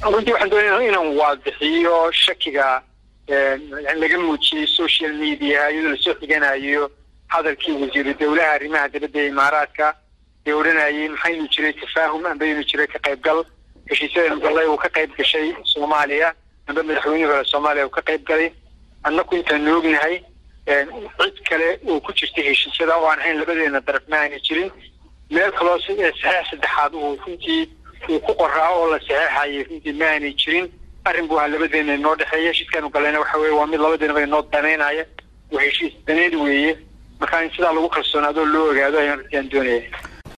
runtii waxaan doonaya inaan waadixiyo shakiga laga muujiyey social media iyadoo lasoo xiganayo hadalkii wasiiru dowlaha arrimaha dibadda ee imaaraadka ee odhanayay maxaynu jiray tafaahum ambaynu jiray ka qaybgal heshiisyada gallay uu ka qayb gashay soomaaliya amba madaxweynihii hore soomaaliya uu ka qayb galay annaku intaanu ognahay cid kale oo ku jirtay heshiisyada oo aan ahayn labadeena daraf ma aanay jirin meel kaloo saxeex saddexaad uu runtii uu ku qoraa oo la saxeexayay runtii ma aanay jirin arrin buu ahaa labadeena inoo dhexeeya heshiiskaanu galayna waxa weye waa mid labadeenaba inoo danaynaya waa heshiis daneed weeye marka in sidaa lagu kalsoonaadoo loo ogaado ayaan runtii aan doonaya